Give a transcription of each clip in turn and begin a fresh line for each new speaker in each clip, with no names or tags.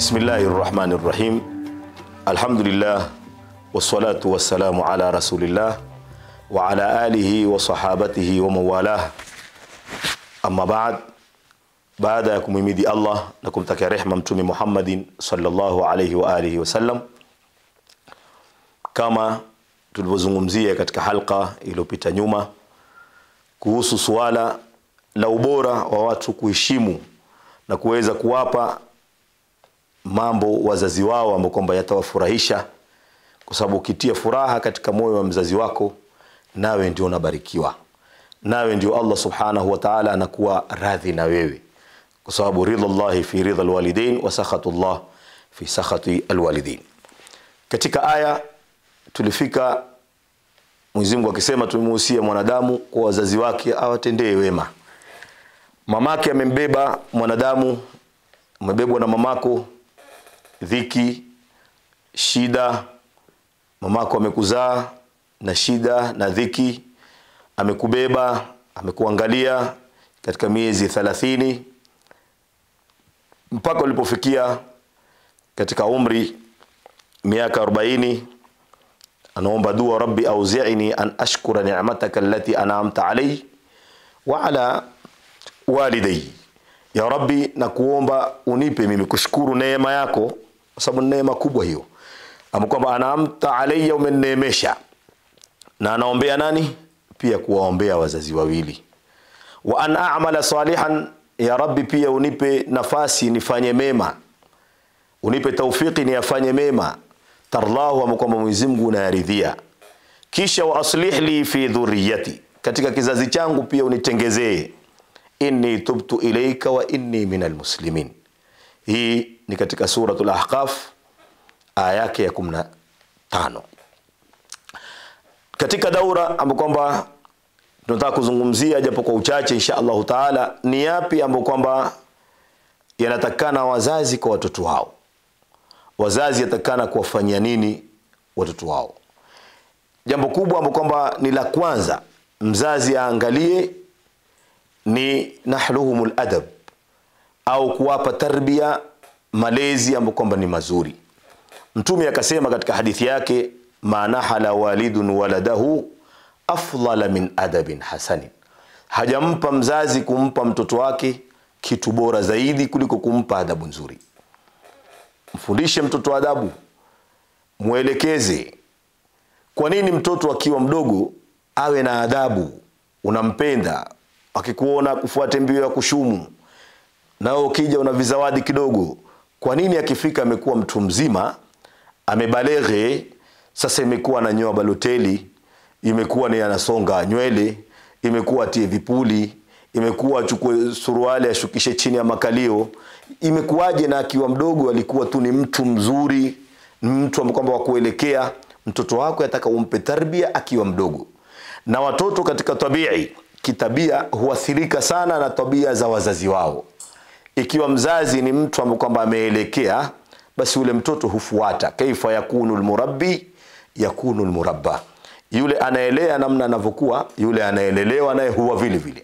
Bismillahi rahmani rahim. Alhamdulillah wassalatu wassalamu ala rasulillah wa ala alihi wa sahabatihi wa mawalah. Amma baad, baada ya kumhimidi Allah na kumtakia rehma Mtume Muhammadin sallallahu alayhi wa alihi wasallam, kama tulivyozungumzia katika halqa iliyopita nyuma kuhusu suala la ubora wa watu kuheshimu na kuweza kuwapa mambo wazazi wao ambao kwamba yatawafurahisha, kwa sababu ukitia furaha katika moyo wa mzazi wako, nawe ndio unabarikiwa, nawe ndio Allah subhanahu wa ta'ala anakuwa radhi na wewe, kwa sababu ridha Allahi fi ridha alwalidain wa sakhatu Allah fi sakhati alwalidain. Katika aya tulifika Mwenyezi Mungu akisema, tumemuhusia mwanadamu kwa wazazi wake awatendee wema. Mamake amembeba mwanadamu, umebebwa na mamako dhiki, shida. Mamako amekuzaa na shida na dhiki, amekubeba, amekuangalia katika miezi thalathini mpaka ulipofikia katika umri miaka arobaini anaomba dua, rabbi auzi'ni an ashkura ni'mataka allati an'amta alayhi wa ala walidayya ya Rabbi, na kuomba unipe mimi kushukuru neema yako, kwa sababu neema kubwa hiyo, ama kwamba anaamta alayya, umeneemesha. Na anaombea nani? Pia kuwaombea wazazi wawili. Wa an a'mala salihan, ya Rabbi, pia unipe nafasi nifanye mema, unipe taufiki niyafanye mema, tarlahu, ama kwamba Mwenyezi Mungu unayaridhia. Kisha wa aslih li fi dhurriyati, katika kizazi changu pia unitengezee inni tubtu ilaika wa inni minal muslimin. Hii ni katika suratul Ahqaf aya yake ya 15. Katika daura ambapo kwamba tunataka kuzungumzia japo kwa uchache insha Allahu taala, ni yapi ambayo kwamba yanatakana wazazi kwa watoto wao. Wazazi yatakana kuwafanyia nini watoto wao? Jambo kubwa ambapo kwamba ni la kwanza, mzazi aangalie ni nahluhum ladab au kuwapa tarbia malezi ambayo kwamba ni mazuri. Mtume akasema katika hadithi yake, ma nahala walidun waladahu afdala min adabin hasanin, hajampa mzazi kumpa mtoto wake kitu bora zaidi kuliko kumpa adabu nzuri. Mfundishe mtoto adabu, mwelekeze. Kwa nini mtoto akiwa mdogo awe na adabu? Unampenda, akikuona kufuate mbio ya kushumu, nao ukija una vizawadi kidogo. Kwa nini akifika amekuwa mtu mzima amebaleghe, sasa imekuwa ananyoa baloteli, imekuwa ni anasonga nywele, imekuwa atie vipuli, imekuwa achukue suruali ashukishe chini ya makalio, imekuwaje? Na akiwa mdogo alikuwa tu ni mtu mzuri, ni mtu kwamba wa kuelekea. Mtoto wako yataka umpe tarbia akiwa mdogo, na watoto katika tabii kitabia huathirika sana na tabia za wazazi wao. Ikiwa mzazi ni mtu ambaye kwamba ameelekea, basi yule mtoto hufuata. Kaifa yakunu lmurabbi yakunu lmurabba, yule anaelea namna anavyokuwa, yule anaelelewa naye huwa vile vile.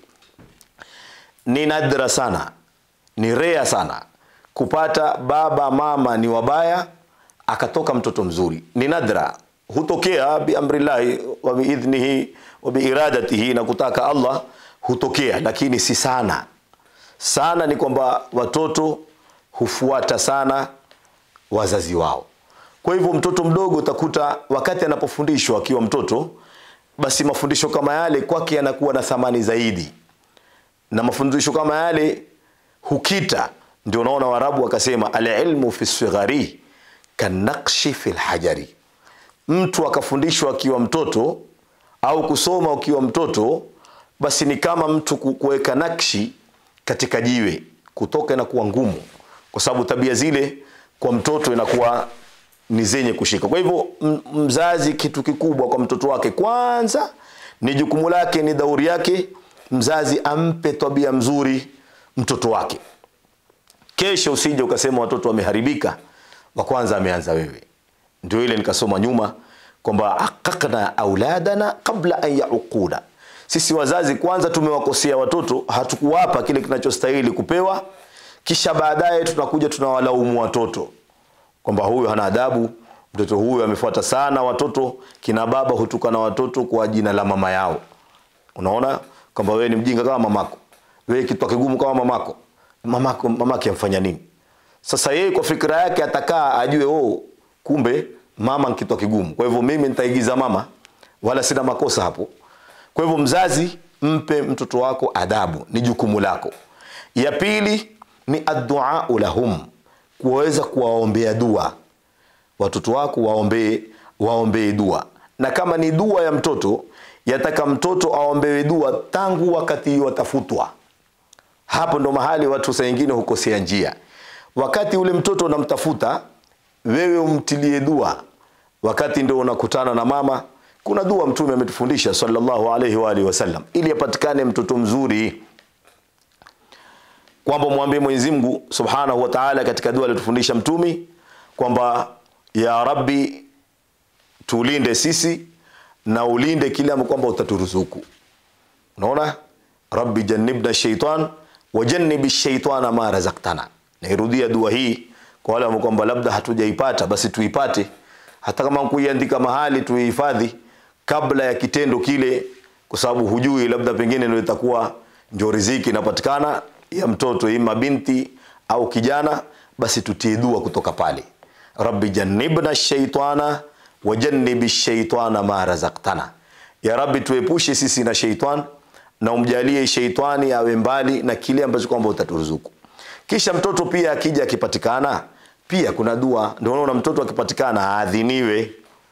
Ni nadra sana, ni rea sana kupata baba mama ni wabaya akatoka mtoto mzuri, ni nadra. Hutokea biamrillahi wa biidhnihi wa biiradatihi, na kutaka Allah hutokea, lakini si sana sana. Ni kwamba watoto hufuata sana wazazi wao. Kwa hivyo mtoto mdogo utakuta wakati anapofundishwa akiwa mtoto, basi mafundisho kama yale kwake yanakuwa na thamani zaidi, na mafundisho kama yale hukita. Ndio unaona Waarabu wakasema alilmu fi sighari kanakshi fi lhajari, mtu akafundishwa akiwa mtoto au kusoma ukiwa mtoto, basi ni kama mtu kuweka nakshi katika jiwe, kutoka inakuwa ngumu, kwa sababu tabia zile kwa mtoto inakuwa ni zenye kushika. Kwa hivyo mzazi, kitu kikubwa kwa mtoto wake, kwanza ni jukumu lake, ni dauri yake, mzazi ampe tabia mzuri mtoto wake. Kesho usije ukasema watoto wameharibika, wa kwanza ameanza wewe. Ndio ile nikasoma nyuma kwamba aqaqna auladana qabla an yauquna, sisi wazazi kwanza tumewakosea watoto, hatukuwapa kile kinachostahili kupewa kisha baadaye tunakuja tunawalaumu watoto kwamba huyu hana adabu mtoto huyu amefuata sana watoto kina baba hutukana watoto kwa jina la mama yao unaona kwamba wewe ni mjinga kama mamako wewe kitwa kigumu kama mamako mamako mamake amfanya nini sasa yeye kwa fikira yake atakaa ajue oh kumbe mama ni kitwa kigumu kwa hivyo mimi nitaigiza mama wala sina makosa hapo kwa hivyo mzazi mpe mtoto wako adabu ni jukumu lako ya pili ni adduau lahum kuweza kuwaombea dua watoto wako waombee waombee dua na kama ni dua ya mtoto yataka mtoto aombewe dua tangu wakati watafutwa hapo ndo mahali watu saa ingine hukosea njia wakati ule mtoto unamtafuta wewe umtilie dua wakati ndo unakutana na mama kuna dua mtume ametufundisha sallallahu alaihi wa alihi wasallam ili apatikane mtoto mzuri kwamba mwambie Mwenyezi Mungu Subhanahu wa Ta'ala katika dua aliyotufundisha mtumi kwamba ya Rabbi tulinde sisi na ulinde kile ambacho kwamba utaturuzuku unaona Rabbi jannibna shaitan wa jannibi shaitana ma razaqtana nairudia dua hii kwa wale ambao kwamba labda hatujaipata basi tuipate hata kama kuiandika mahali tuihifadhi kabla ya kitendo kile kwa sababu hujui labda pengine ndio itakuwa ndio riziki inapatikana ya mtoto ima binti au kijana basi tutie dua kutoka pale rabbi jannibna shaitana wa jannibi shaitana ma razaqtana ya rabbi tuepushe sisi na shaitan na umjalie shaitani awe mbali na kile ambacho kwamba utaturuzuku kisha mtoto pia akija akipatikana pia kuna dua ndio unaona mtoto akipatikana aadhiniwe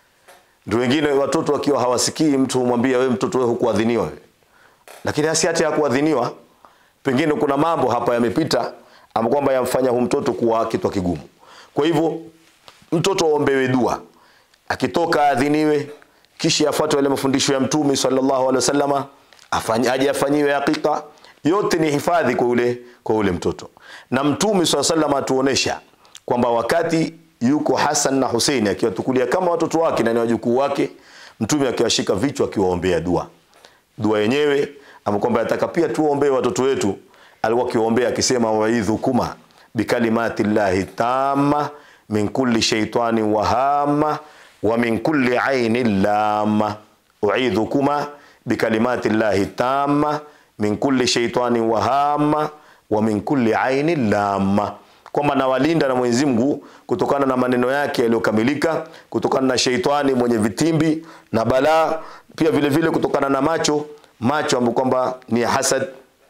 ndio wengine watoto wakiwa hawasikii mtu humwambia wewe mtoto wewe hukuadhiniwa wewe lakini hasi hata ya kuadhiniwa pengine kuna mambo hapa yamepita ama kwamba yamfanya hu mtoto kuwa kitwa kigumu kwa hivyo mtoto aombewe dua akitoka adhiniwe kisha afuate yale mafundisho ya mtume sallallahu alaihi wasallama afanyaje afanyiwe hakika yote ni hifadhi kwa ule kwa ule mtoto na mtume swalla sallam atuonesha kwamba wakati yuko Hassan na Hussein akiwatukulia kama watoto wake na ni wajukuu wake mtume akiwashika vichwa akiwaombea dua dua yenyewe ama kwamba ataka pia tuombee watoto wetu alikuwa akiwaombea akisema waidhukuma bikalimati llahi tamma min kulli shaitani wahama wa min kulli aini lama uidhukuma bikalimati llahi tamma min kulli shaitani wahama wa min kulli aini lama kwamba nawalinda na Mwenyezi Mungu kutokana na maneno yake yaliyokamilika, kutokana na sheitani mwenye vitimbi na balaa, pia vile vile kutokana na macho macho ambayo kwamba ni ya hasad,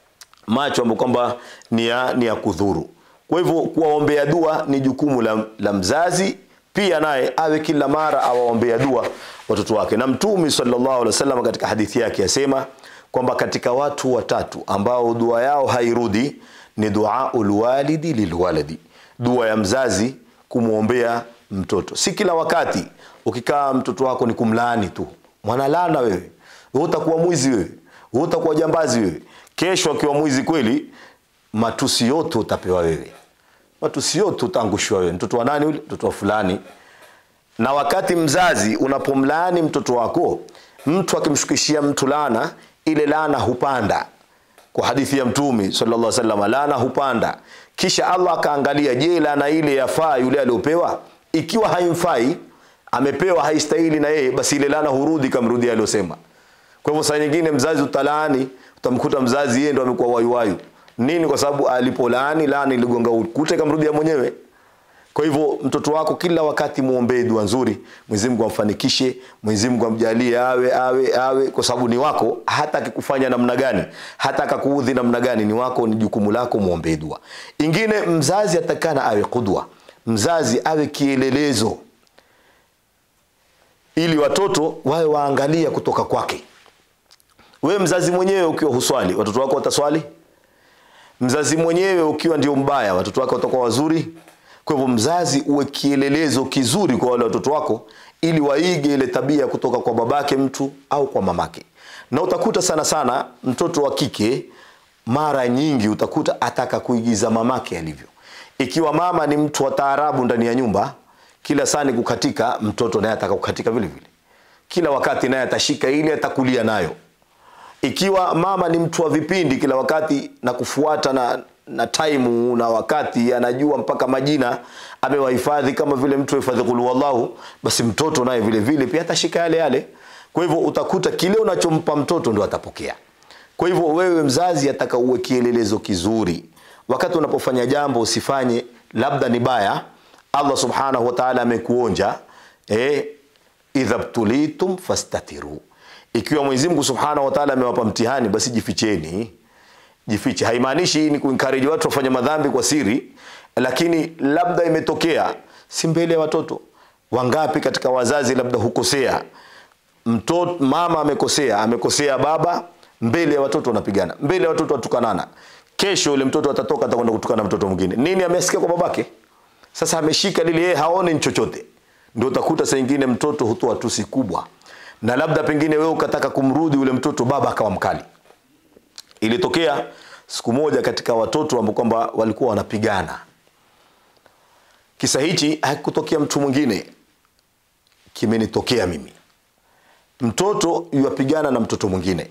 macho ambayo kwamba ni ya, ni ya kudhuru. Kwa hivyo kuwaombea dua ni jukumu la, la mzazi pia naye awe kila mara awaombea dua watoto wake, na Mtume sallallahu alaihi wasallam katika hadithi yake yasema kwamba katika watu watatu ambao dua yao hairudi ni duaul walidi lilwaladi, dua ya mzazi kumwombea mtoto. Si kila wakati ukikaa mtoto wako ni kumlaani tu, mwanalana wewe, wewe utakuwa mwizi wewe, wewe utakuwa jambazi wewe. Kesho akiwa mwizi kweli, matusi yote utapewa wewe, matusi yote utaangushwa wewe. Mtoto wa nani yule? Mtoto wa fulani. Na wakati mzazi unapomlaani mtoto wako, mtu akimshukishia mtu laana, ile laana hupanda kwa hadithi ya mtume sallallahu alaihi wasallam laana hupanda kisha Allah akaangalia je laana ile yafaa yule aliyopewa ikiwa haimfai amepewa haistahili na yeye basi ile laana hurudi kamrudi aliyosema kwa hivyo saa nyingine mzazi utalaani utamkuta mzazi yeye ndo amekuwa wayuwayu nini kwa sababu alipolaani laana iligonga ukute kamrudia mwenyewe kwa hivyo mtoto wako kila wakati muombee dua nzuri, Mwenyezi Mungu amfanikishe, Mwenyezi Mungu amjalie awe awe awe, kwa sababu ni wako. Hata akikufanya namna gani, hata akakuudhi namna gani, ni wako, ni jukumu lako, muombee dua. Ingine, mzazi atakana awe kudwa, mzazi awe kielelezo, ili watoto wawe waangalia kutoka kwake. Wewe mzazi mwenyewe ukiwa huswali, watoto wako wataswali? Mzazi mwenyewe ukiwa ndio mbaya, watoto wako watakuwa wazuri? Kwa hivyo mzazi uwe kielelezo kizuri kwa wale watoto wako, ili waige ile tabia kutoka kwa babake mtu au kwa mamake. Na utakuta sana sana mtoto wa kike mara nyingi utakuta ataka kuigiza mamake alivyo. Ikiwa mama ni mtu wa taarabu ndani ya nyumba, kila saa ni kukatika, mtoto naye ataka kukatika vile vile, kila wakati naye atashika ile, atakulia nayo. Ikiwa mama ni mtu wa vipindi kila wakati na kufuata na na taimu na wakati anajua mpaka majina amewahifadhi kama vile mtu ahifadhi qul huwallahu basi mtoto naye vile vile pia atashika yale yale kwa hivyo utakuta kile unachompa mtoto ndo atapokea kwa hivyo wewe mzazi ataka uwe kielelezo kizuri wakati unapofanya jambo usifanye labda ni baya allah subhanahu wa taala amekuonja eh, idha btulitum fastatiru ikiwa mwenyezi mungu subhanahu wa taala amewapa mtihani basi jificheni jifiche haimaanishi ni kuencourage watu wafanye madhambi kwa siri lakini labda imetokea si mbele ya watoto wangapi katika wazazi labda hukosea mtoto mama amekosea amekosea baba mbele ya watoto wanapigana mbele ya watoto watukanana kesho yule mtoto atatoka atakwenda kutukana mtoto mwingine nini amesikia kwa babake sasa ameshika lile yeye haone ni chochote ndio utakuta saa ingine mtoto hutoa tusi kubwa na labda pengine wewe ukataka kumrudi yule mtoto baba akawa mkali ilitokea siku moja katika watoto ambao kwamba walikuwa wanapigana kisa hichi hakikutokea mtu mwingine kimenitokea mimi mtoto yuwapigana na mtoto mwingine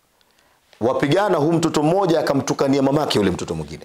wapigana huu mtoto mmoja akamtukania mamake yule mtoto mwingine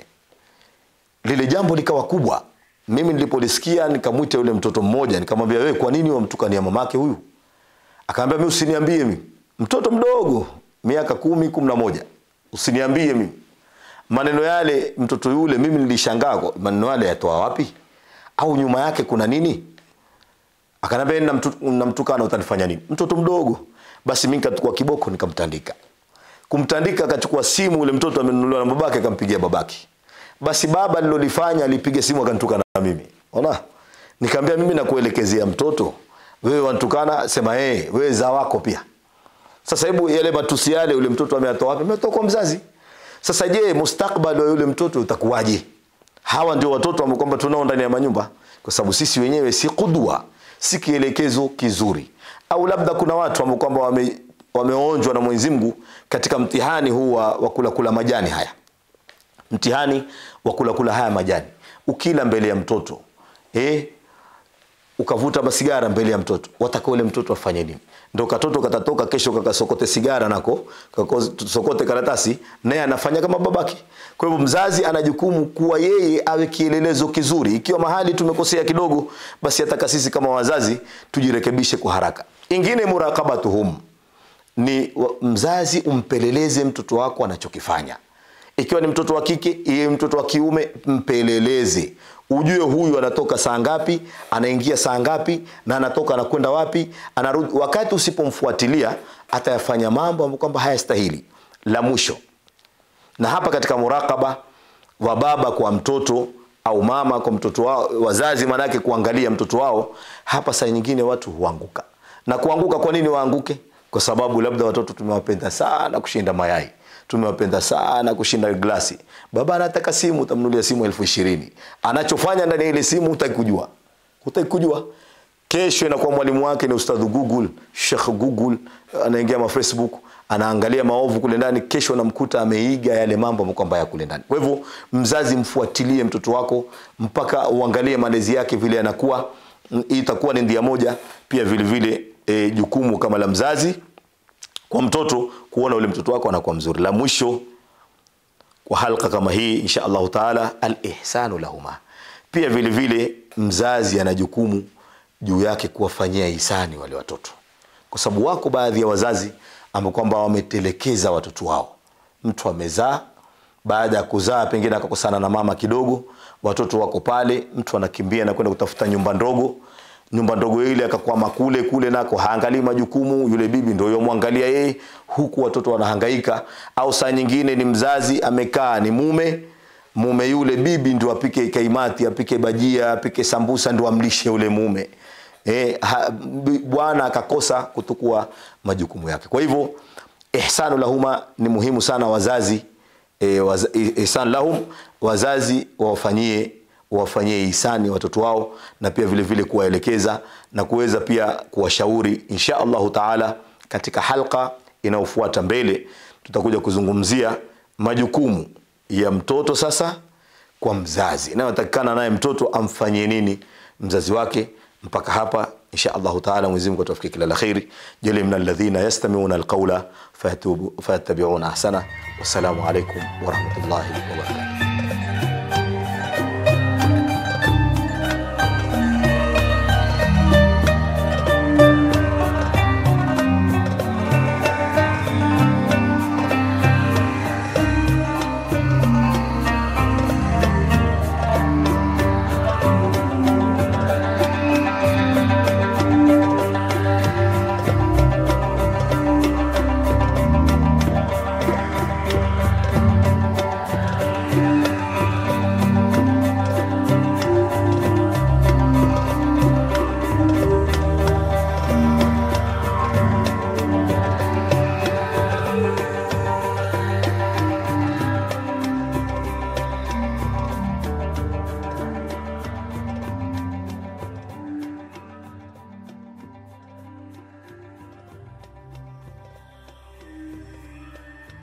lile jambo likawa kubwa mimi nilipolisikia nikamwita yule mtoto mmoja nikamwambia wewe kwa nini wamtukania mamake huyu akaambia mi usiniambie mimi mtoto mdogo miaka kumi kumi na moja usiniambie mimi maneno yale mtoto yule mimi nilishangaa kwa- maneno yale yatoa wapi au nyuma yake kuna nini akanambia "Namtu- namtukana utanifanya nini mtoto mdogo basi mi nikachukua kiboko nikamtandika kumtandika akachukua simu ule mtoto amenunuliwa na babake akampigia babake basi baba nilolifanya alipiga simu akanitukana na mimi ona nikaambia mimi nakuelekezea mtoto wewe wantukana sema hey, wewe za wako pia sasa hebu yale matusi yale yule mtoto ameyatoa wapi ametoa kwa mzazi sasa je mustakbali wa yule mtoto utakuwaje hawa ndio watoto ambao kwamba tunao ndani ya manyumba kwa sababu sisi wenyewe si kudwa si kielekezo kizuri au labda kuna watu ambao kwamba wame, wameonjwa na mwenyezi mungu katika mtihani huu wa, wa kula kula majani haya mtihani wa kula kula haya majani ukila mbele ya mtoto eh, ukavuta masigara mbele ya mtoto wataka ule mtoto afanye nini ndo katoto katatoka kesho kakasokote sigara nako kasokote karatasi naye anafanya kama babake kwa hivyo mzazi ana jukumu kuwa yeye awe kielelezo kizuri ikiwa mahali tumekosea kidogo basi ataka sisi kama wazazi tujirekebishe kwa haraka ingine murakabatuhum ni wa- mzazi umpeleleze mtoto wako anachokifanya ikiwa ni mtoto wa kike iye mtoto wa kiume mpeleleze ujue huyu anatoka saa ngapi anaingia saa ngapi na anatoka anakwenda wapi anarudi wakati usipomfuatilia atayafanya mambo ambayo kwamba hayastahili la mwisho na hapa katika murakaba wa baba kwa mtoto au mama kwa mtoto wao wazazi maanake kuangalia mtoto wao hapa saa nyingine watu huanguka na kuanguka kwa nini waanguke kwa sababu labda watoto tumewapenda sana kushinda mayai tumewapenda sana kushinda glasi baba anataka simu utamnulia simu elfu ishirini anachofanya ndani ya ile simu hutaki kujua hutaki kujua kesho inakuwa mwalimu wake ni ustadhu google shekh google anaingia ma facebook anaangalia maovu kule ndani kesho anamkuta ameiga yale mambo ambayo kwamba ya kule ndani kwa hivyo mzazi mfuatilie mtoto wako mpaka uangalie malezi yake vile anakuwa Mm, hii itakuwa ni ndia moja pia vile vile e, jukumu kama la mzazi kwa mtoto kuona ule mtoto wako anakuwa mzuri la mwisho kwa halqa kama hii insha allahu taala alihsanu lahuma pia vile vile mzazi ana jukumu juu yake kuwafanyia hisani wale watoto kwa sababu wako baadhi ya wazazi ambao kwamba wametelekeza watoto wao mtu amezaa baada ya kuzaa pengine akakosana na mama kidogo watoto wako pale mtu anakimbia na kwenda kutafuta nyumba ndogo nyumba ndogo ile akakwama kule kule nako haangalii majukumu yule bibi ndio yomwangalia yeye huku watoto wanahangaika au saa nyingine ni mzazi amekaa ni mume mume yule bibi ndio apike kaimati apike bajia apike sambusa ndio amlishe yule mume e, ha, b- bwana akakosa kutukua majukumu yake kwa hivyo ihsanu lahuma ni muhimu sana wazazi e, waz, ihsan lahum wazazi wawafanyie wawafanyie ihsani watoto wao na pia vile vile kuwaelekeza na kuweza pia kuwashauri insha allahu taala katika halqa inayofuata mbele tutakuja kuzungumzia majukumu ya mtoto sasa kwa mzazi inayotakikana naye mtoto amfanyie nini mzazi wake mpaka hapa insha allahu taala mwenyezi mungu atufikie kila la kheri jali min alladhina yastamiuna alqaula fayattabiuna ahsana wassalamu alaikum warahmatullahi wabarakatuh